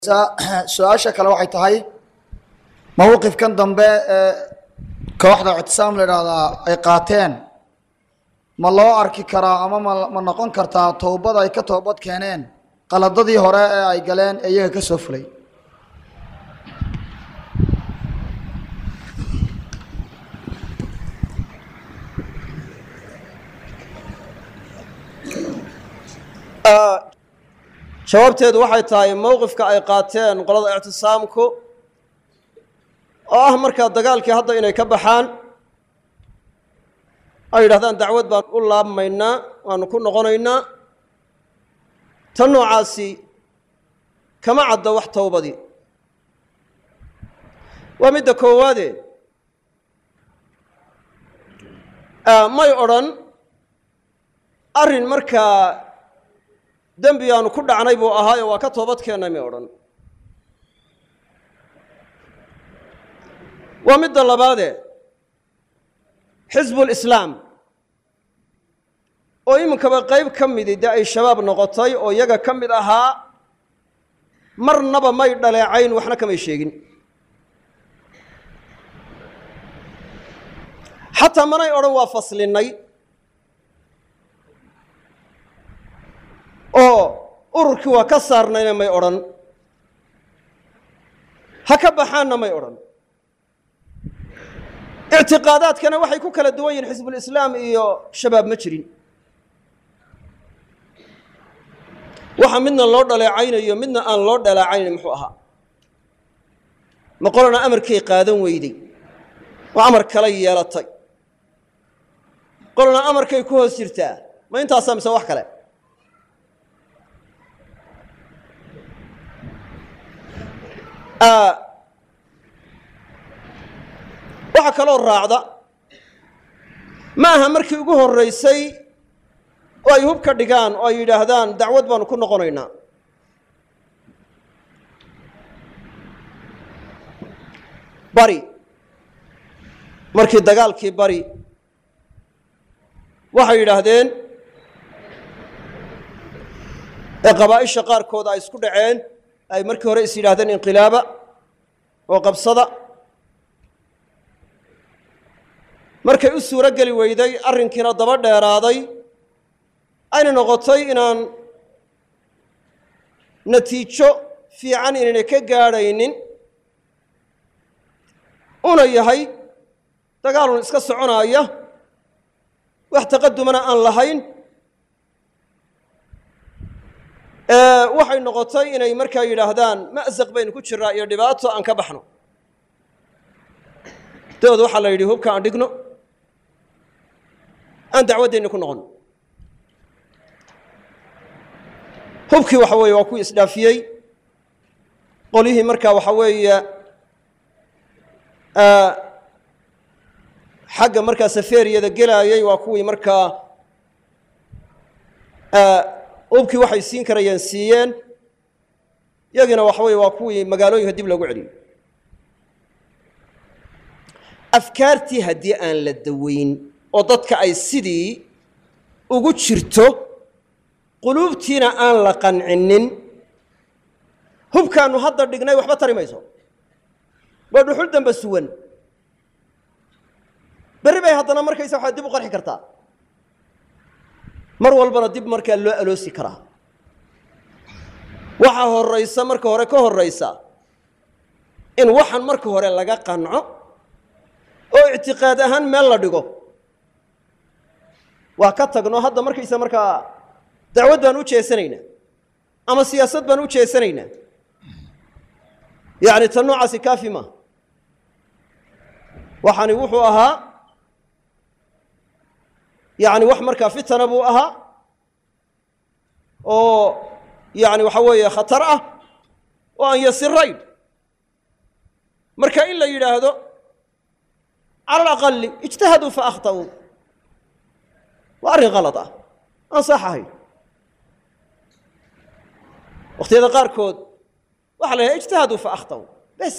su-aasha kale waxay tahay mawqifkan dambe ee kooxda ictisaam la idhaahdaa ay qaateen ma loo arki karaa ama ma ma noqon kartaa towbad ay ka toobad keeneen qaladadii hore ee ay galeen ee iyaga ka soo fulay jawaabteedu waxay tahay mowqifka ay qaateen qolada ictisaamku oo ah markaa dagaalkii hadda inay ka baxaan ay yidhahdaan dacwad baan u laabmaynaa waanu ku noqonaynaa tan noocaasi kama cadda wax towbadii waa midda koowaade may odrhan arrin markaa dembi aanu ku dhacnay buu ahaayo waa ka toobad keennay may odhan waa midda labaade xisbulislaam oo iminkaba qayb ka midi dee ay shabaab noqotay oo iyaga ka mid ahaa marnaba may dhaleecayn waxna kamay sheegin xataa manay odhan waa faslinnay oo ururkii waa ka saarnayna may odhan ha ka baxaanna may odhan ictiqaadaadkana waxay ku kala duwan yihin xisbulislaam iyo shabaab ma jirin waxa midna loo dhaleecaynayo midna aan loo dhaleecaynayn muxuu ahaa ma qolana amarkay qaadan weyday oo amar kala yeelatay qolana amarkay ku hoos jirtaa ma intaasaa mise wax kale waxaa kaloo raacda ma aha markii ugu horraysay oo ay hub ka dhigaan oo ay yidhaahdaan dacwad baanu ku noqonaynaa bari markii dagaalkii bari waxay yidhaahdeen ee qabaa'isha qaarkood ay isku dhaceen ay markii hore is yidhahdeen inqilaaba oo qabsada markay u suuro geli weyday arrinkiina daba dheeraaday ayna noqotay inaan natiijo fiican inaynay ka gaadhaynin una yahay dagaalun iska soconaaya wax taqadumana aan lahayn waxay noqotay inay markaa yidhaahdaan ma'saq baynu ku jiraa iyo dhibaato aan ka baxno dabeed waxaa la yidhi hubka aan dhigno aan dacwaddeenni ku noqon hubkii waxa weeye waa kuwii isdhaafiyey qolyihii markaa waxa weeye xagga markaa saferiyada gelaayey waa kuwii markaa hubkii waxay siin karayeen siiyeen yagiina waxa weeye waa kuwii magaalooyinka dib loogu celiyey afkaartii haddii aan la daweyn oo dadka ay sidii ugu jirto quluubtiina aan la qancinin hubkaannu hadda dhignay waxba tari mayso waa dhuxul dambe suwan berri bay haddana markaysa waxaa dib u qarxi kartaa mar walbana dib markaa loo aloosi karaa waxaa horraysa marka hore ka horraysa in waxan marka hore laga qanco oo ictiqaad ahaan meel la dhigo waa ka tagno hadda markaysa markaa dacwad baan u jeesanaynaa ama siyaasad baan u jeesanaynaa yacni tan noocaasi kaafi maaha waxani wuxuu ahaa yacni wax markaa fitana buu ahaa oo yacni waxa weeye khatar ah oo aan yasirayn marka in la yidhaahdo cala alaqali ijtahaduu fa akhta'uu waa arrin kalad ah aan sax ahayn wakhtiyada qaarkood waxaa la yidhaha ijtahaduu fa akhta'uu bes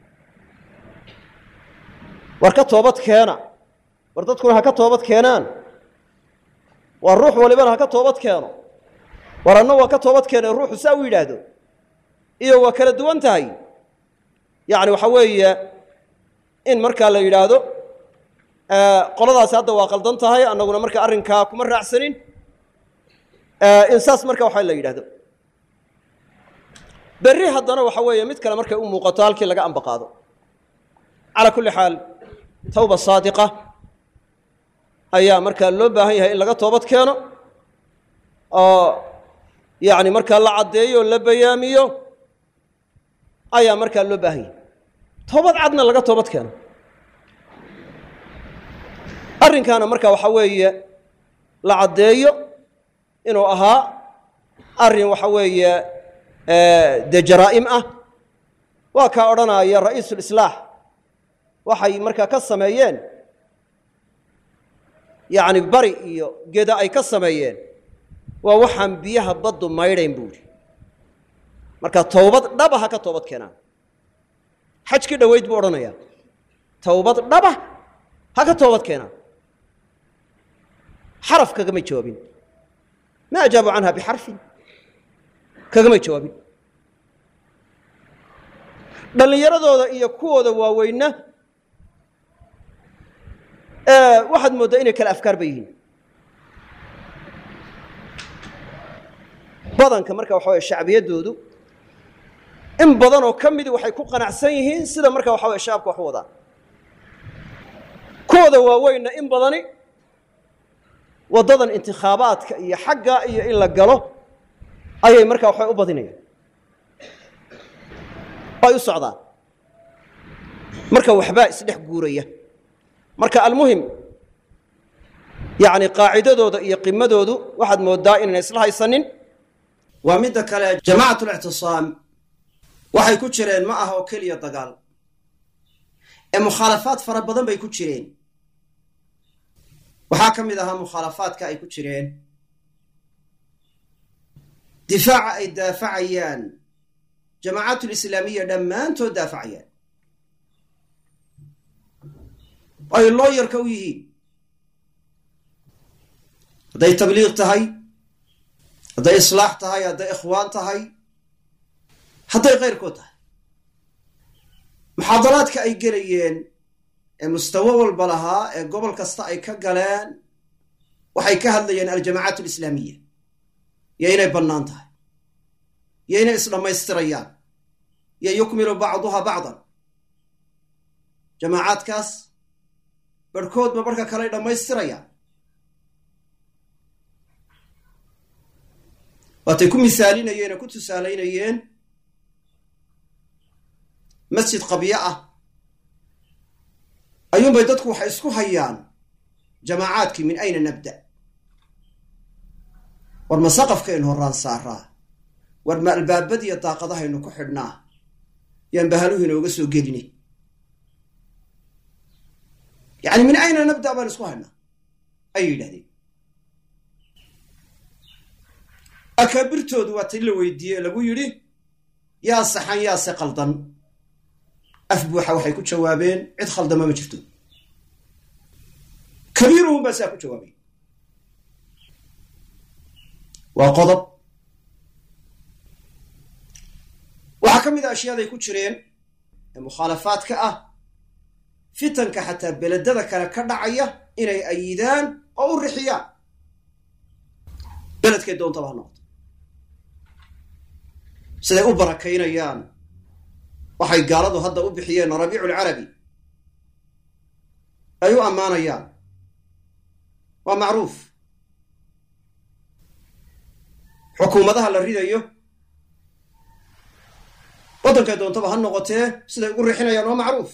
war ka toobad keena war dadkuna ha ka toobad keenaan waa ruux walibana ha ka toobad keeno war anna waa ka toobad keenay ruuxu saa u yidhaahdo iyo waa kala duwan tahay yacni waxa weeye in markaa la yidhaahdo qoladaasi hadda waa qaldan tahay annaguna marka arrinkaa kuma raacsanin in saas marka waxa la yidhahdo berri haddana waxa weeye mid kale markay u muuqato halkii laga amba qaado calaa kulli xaal tawba saadiqa ayaa markaa loo baahan yahay in laga toobad keeno oo yacni markaa la caddeeyo o la bayaamiyo ayaa markaa loo baahan yahay toobad cadna laga toobad keeno arrinkaana marka waxa weeye la caddeeyo inuu ahaa arrin waxa weeye dee jaraa'im ah waa kaa odhanaya ra'iisulislaax waxay markaa ka sameeyeen yacni bari iyo geda ay ka sameeyeen waa waxaan biyaha baddu maydhayn buu idhi marka towbad dhaba ha ka toobad keenaan xajkii dhoweyd buu odhanayaa towbad dhaba ha ka toobad keenaan xaraf kagamay jawaabin ma ajaabu canha bixarfin kagamay jawaabin dhallinyaradooda iyo kuwooda waaweynna waxaad mooddaa inay kale afkaar ba yihiin badanka marka waxa weye shacbiyaddoodu in badanoo ka midi waxay ku qanacsan yihiin sida marka waxa weye shacabka wax u wadaan kuwooda waaweynna in badani waddadan intikhaabaadka iyo xagga iyo in la galo ayay markaa waxay u badinayaan ay u socdaan marka waxbaa isdhex guuraya marka almuhim yacni qaacidadooda iyo qimadoodu waxaad mooddaa inayna isla haysanin waa midda kale jamaacatul-ictisaam waxay ku jireen ma aha oo keliya dagaal ee mukhaalafaad fara badan bay ku jireen waxaa ka mid ahaa mukhaalafaadka ay ku jireen difaaca ay daafacayaan jamaacaatulislaamiya dhammaantood daafacayaan ay looyarka u yihiin hadday tabliiq tahay hadday islaax tahay hadday ikhwaan tahay hadday kayrkood tahay muxaadaraadka ay gelayeen ee mustawo walba lahaa ee gobol kasta ay ka galeen waxay ka hadlayeen aljamaacaat alislaamiya iyo inay bannaan tahay iyo inay isdhammaystirayaan iyo yukmilu bacduha bacdan jamaacaadkaas barhkoodba barhka kale ay dhammaystirayaan waatay ku misaalinayeen oo ku tusaalaynayeen masjid qabyo ah ayuunbay dadku waxay isku hayaan jamaacaadkii min ayna nabda war ma saqafkaynu horaan saaraa war ma albaabadiiyo daaqadahaynu ku xidhnaa yaan bahaluhu inooga soo gelinay yacni min ayna nabda baan isku haynaa ayay yidhahdeen akaabirtoodu waa tay la weydiiyey ee lagu yidhi yaa saxan yaase qaldan af buuxa waxay ku jawaabeen cid khaldama ma jirto kabiiruhum baa saa ku jawaabay waa qodob waxaa ka mid a ashyaaday ku jireen ee mukhaalafaadka ah fitanka xataa beledada kale ka dhacaya inay ayidaan oo u rixiyaan beledkay doontaba ha noqoto siday u barakaynayaan waxay gaaladu hadda u bixiyeen rabiicu lcarabi ay u ammaanayaan waa macruuf xukuumadaha la ridayo waddankay doontaba ha noqotee siday ugu rixinayaan waa macruuf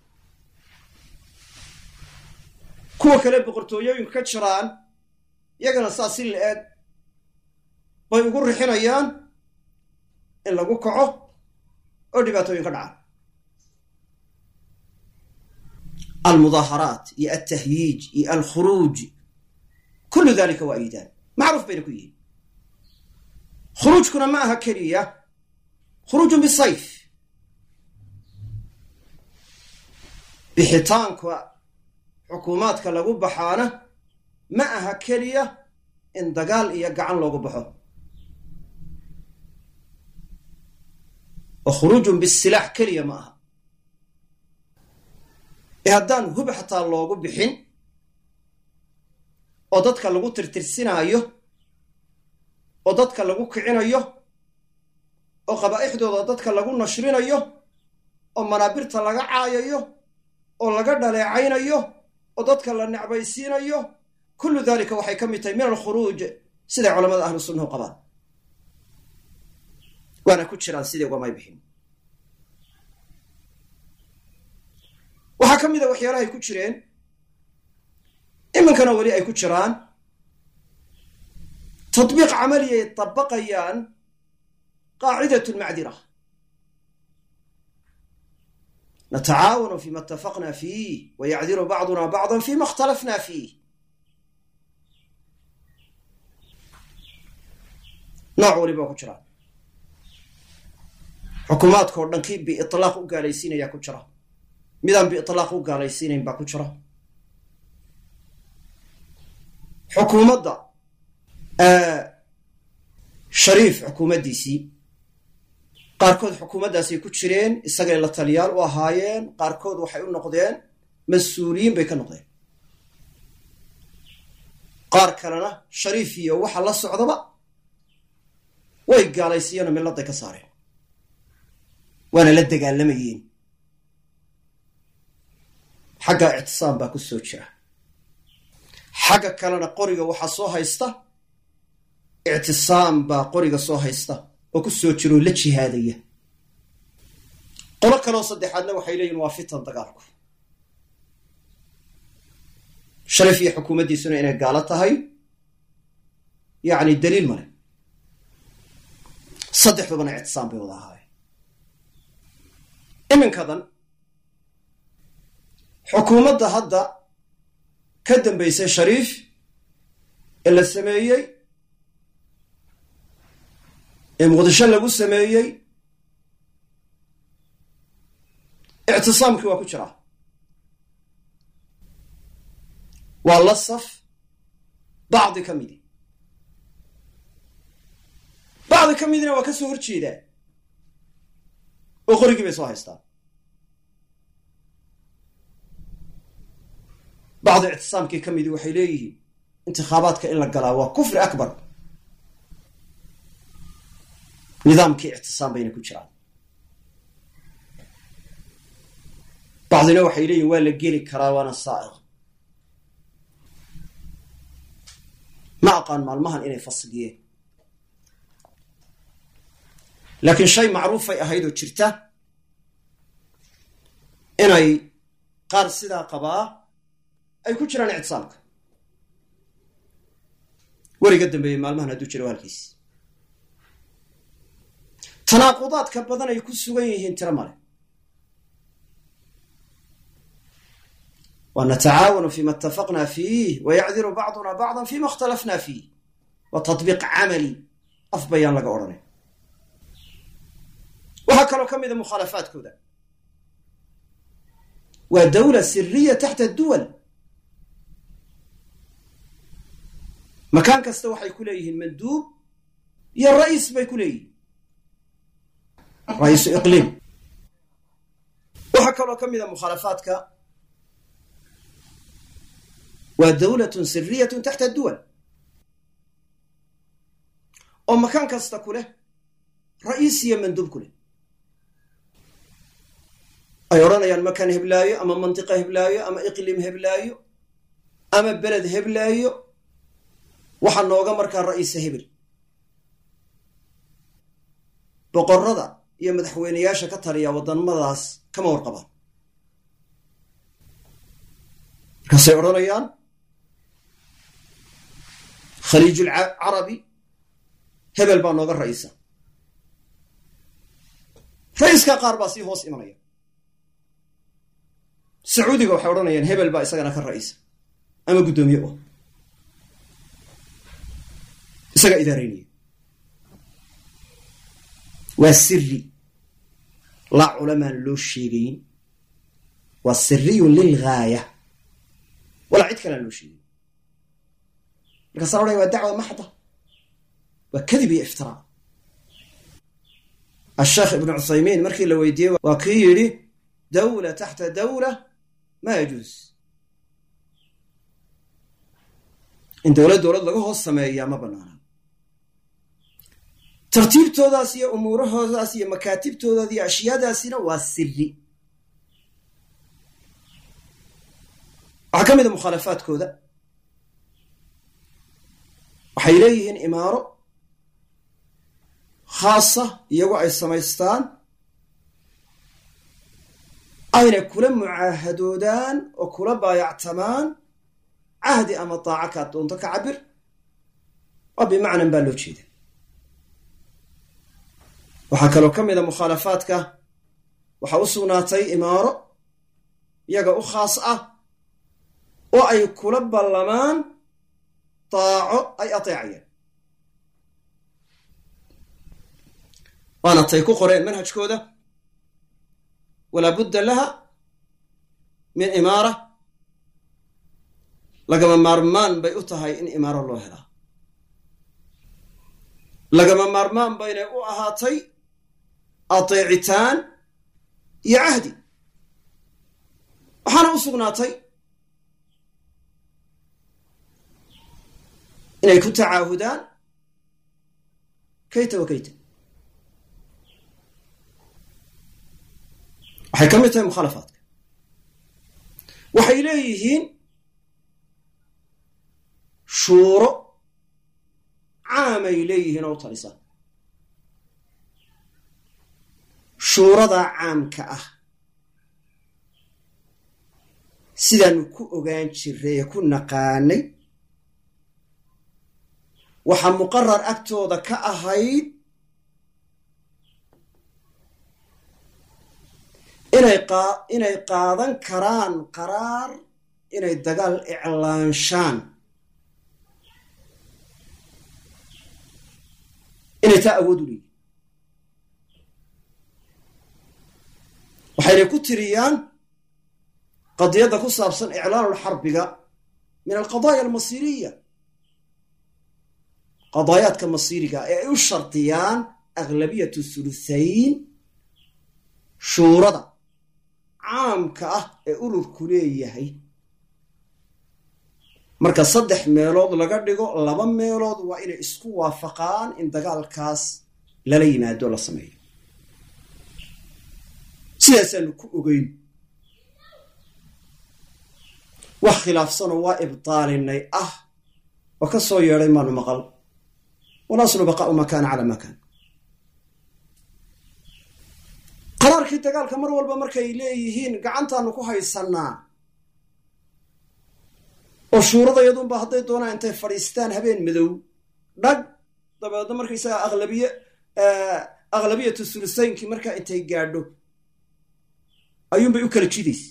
kuwa kale boqortooyooyinku ka jiraan iyagana saa si la-eeg bay ugu rixinayaan in lagu kaco oo dhibaatooyin ka dhacaan almudaaharaat iyo altahyiij iyo alkhuruuj kullu dalika waa ayidaan macruuf bayna ku yihiin khuruujkuna ma aha keliya khuruujun bisayf bixitaanka xukuumaadka lagu baxaana ma aha keliya in dagaal iyo gacan loogu baxo oo khuruujun bisilaax keliya ma aha ee haddaan hub xataa loogu bixin oo dadka lagu tirtirsinaayo oo dadka lagu kicinayo oo qabaa'ixdooda dadka lagu nashrinayo oo manaabirta laga caayayo oo laga dhaleecaynayo oo dadka la necbaysiinayo kullu dalika waxay ka mid tahay min alkhuruuj siday culamada ahlu sunnahu qabaan waana ku jiraan sidii ugamay bixin waxaa ka mid a waxyaalahay ku jireen iminkana weli ay ku jiraan tatbiiq camaliya ay dabaqayaan qaacidat lmacdira natacaawanu fima itafaqna fiih wayacdiru bacduna bacda fima اkhtalafna fiih nooc waliba ku jiraan xukuumaadka oo dhan kii biiطlaaq u gaalaysiinaya ku jira midaan biiطlaaq u gaalaysiinayn baa ku jira xukuumadda shariif xukuumaddiisii qaarkood xukuumaddaasay ku jireen isagay la taliyaal u ahaayeen qaarkood waxay u noqdeen mas-uuliyiin bay ka noqdeen qaar kalena shariif iyo waxa la socdaba way gaalaysiiyeenoo milladay ka saareen waana la dagaalamayeen xagga ictisaam baa ku soo jira xagga kalena qoriga waxaa soo haysta ictisaam baa qoriga soo haysta oo ku soo jiro oo la jihaadaya qolo kaloo saddexaadna waxay leeyihin waa fitan dagaalku sharif iyo xukuumaddiisuna inay gaalo tahay yacni daliil male saddexdubana ictisaam bay wada ahaayeen iminkadan xukuumadda hadda ka dambaysay shariif ee la sameeyey ee muqdisho lagu sameeyey ictisaamkii waa ku jiraa waa la saf bacdi ka midi bacdi ka midina waa ka soo horjeedaa oo qorigii bay soo haystaan bacdi ictisaamkii ka midi waxay leeyihiin intikhaabaadka in la galaa waa kufri akbar nidaamkii ictisaam bayna ku jiraan bacdina waxay leeyihin waa la geli karaa waana saa'iq ma aqaan maalmahan inay fasliyeen laakiin shay macruufay ahayd oo jirta inay qaar sidaa qabaa ay ku jiraan ictisaamka weliga dambeeyey maalmahan hadduu jiro halkiis tanaaqudaadka badan ay ku sugan yihiin tiro male wa natacaawanu fima itafaqna fiih wayacdiru bacduna bacda fima اkhtalafna fiih waa taطbiiq camali af bayaan laga odhanay waxaa kaloo ka mida mukhaalafaadkooda waa dawla siriya taxta duwal makaan kasta waxay ku leeyihiin manduub iyo ra'iis bay ku leeyihiin ra-iisu iqliim waxaa kaloo ka mida mukhaalafaadka waa dawlatun siriyatun taxta duwal oo makaan kasta ku leh ra'iis iyo manduub ku leh ay odhanayaan makaan heblaayo ama mantiqa heblaayo ama iqlim heblaayo ama beled heblaayo waxaa nooga markaa ra'iisa hebel boqorada iyo madaxweyneyaasha ka taliya wadamadaas kama warqabaan markaasay odhanayaan khaliijul carabi hebel baa nooga ra'iisa ra'iiskaa qaar baa sii hoos imanaya sacuudiga waxay odhanayaan hebel baa isagana ka ra'iisa ama guddoomiye u isaga idaaraynaya waa siri laa culamaan loo sheegayn waa siriyun lilgaaya walaa cid kalean loo sheegayn markaasa odhaya waa dacwa maxda waa kadib iyo iftiraa asheekh ibnu cuthaymiin markii la weydiiyey waa kii yidhi dawla taxta dawla ma yajuus in dowlad dowlad laga hoos sameeyaa ma bannaana tartiibtoodaas iyo umuurahoodaas iyo makaatibtoodaas iyo ashyaadaasina waa siri waxaa ka mid a mukhaalafaadkooda waxay leeyihiin imaaro khaasa iyagoo ay samaystaan ayna kula mucaahadoodaan oo kula baayactamaan cahdi ama daaca kaad doonto ka cabir oo bimacnan baa loo jeeda waxaa kaloo ka mid a mukhaalafaadka waxaa u sugnaatay imaaro iyaga u khaas ah oo ay kula ballamaan daaco ay ateecayaan waana tay ku qoreen manhajkooda walaa budda laha min imaara lagama maarmaan bay u tahay in imaaro loo helaa lagama maarmaan baynay u ahaatay ateecitaan iyo cahdi waxaana u sugnaatay inay ku tacaahudaan kayta wa kayta waxay ka mid tahay mukhaalafaadka waxay leeyihiin shuuro caamay leeyihiin oo u talisa shuuradaa caamka ah sidaanu ku ogaan jiray ee ku naqaanay waxaa muqarar agtooda ka ahayd inay qa inay qaadan karaan qaraar inay dagaal iclaanshaan inay taa awood u leeyihin waxaynay ku tiriyaan qadiyadda ku saabsan iclaanulxarbiga min alqadaaya almasiiriya qadaayaadka masiiriga ee ay u shardiyaan aglabiyatu thuluthayn shuurada caamka ah ee ururku leeyahay marka saddex meelood laga dhigo laba meelood waa inay isku waafaqaan in dagaalkaas lala yimaado la sameeyo sidaasaanu ku ogeyn wax khilaafsanoo waa ibtaalinay ah oo ka soo yeedhay maanu maqal walaslu baqaau maa kaana calaa maa kaan qaraarkii dagaalka mar walba markay leeyihiin gacantaanu ku haysannaa oo shuuradayadunba hadday doonaan intay fadhiistaan habeen madow dhag dabeedna markaysaga aqlabiye aqlabiyatu sulusaynkii markaa intay gaadho ayuunbay u kala jidaysa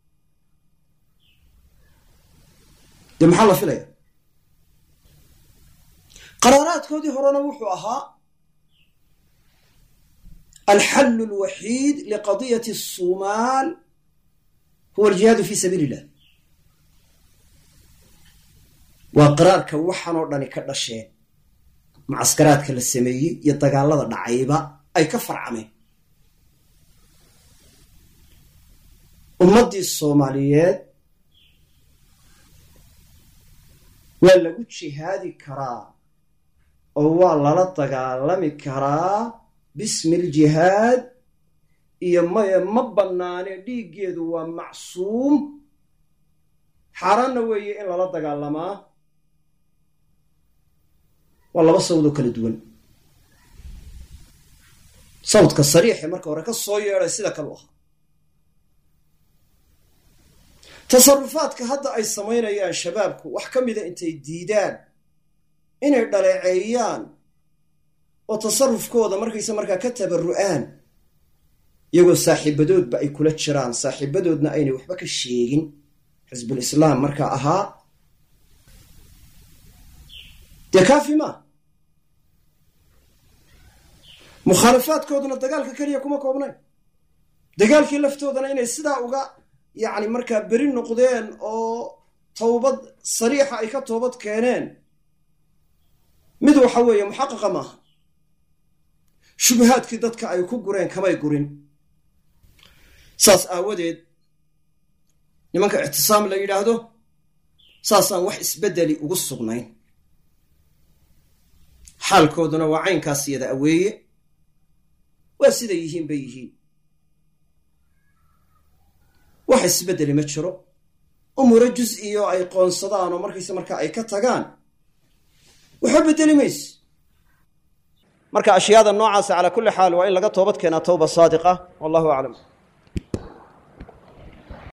dee maxaa la filaya qaraaraadkoodii horena wuxuu ahaa alxallu alwaxiid liqadiyati الsumaal huwa aljihaadu fi sabiili illah waa qaraarka waxaan oo dhani ka dhasheen mucaskaraadka la sameeyey iyo dagaalada dhacayba ay ka farcameen ummaddii soomaaliyeed waa lagu jihaadi karaa oo waa lala dagaalami karaa bismi aljihaad iyo maye ma bannaane dhiiggeedu waa macsuum xaaraanna weeye in lala dagaalamaa waa laba sawdoo kala duwan sawdka sariixe marka hore ka soo yeedhay sida kale u ahaa tasarufaadka hadda ay samaynayaan shabaabku wax ka mida intay diidaan inay dhaleeceeyaan oo tasarufkooda markayse markaa ka tabarru'aan iyagoo saaxiibadoodba ay kula jiraan saaxiibadoodna aynay waxba ka sheegin xisbul islaam markaa ahaa dee kaafi maa mukhaalafaadkooduna dagaalka keliya kuma koobnayn dagaalkii laftoodana inay sidaa uga yacni markaa beri noqdeen oo towbad sariixa ay ka toobad keeneen mid waxa weeye muxaqaqa maaha shubahaadkii dadka ay ku gureen kamay gurin saas aawadeed nimanka ictisaam la yidhaahdo saasaan wax isbeddeli ugu sugnayn xaalkooduna waa caynkaas yada aweeye waa siday yihiin bay yihiin wax isbeddeli ma jiro umuro jus-iyo ay qoonsadaan oo markayse markaa ay ka tagaan waxba beddeli mayse marka ashyaada noocaasa calaa kulli xaal waa in laga toobad keenaa tawba saadiqa wallahu aclam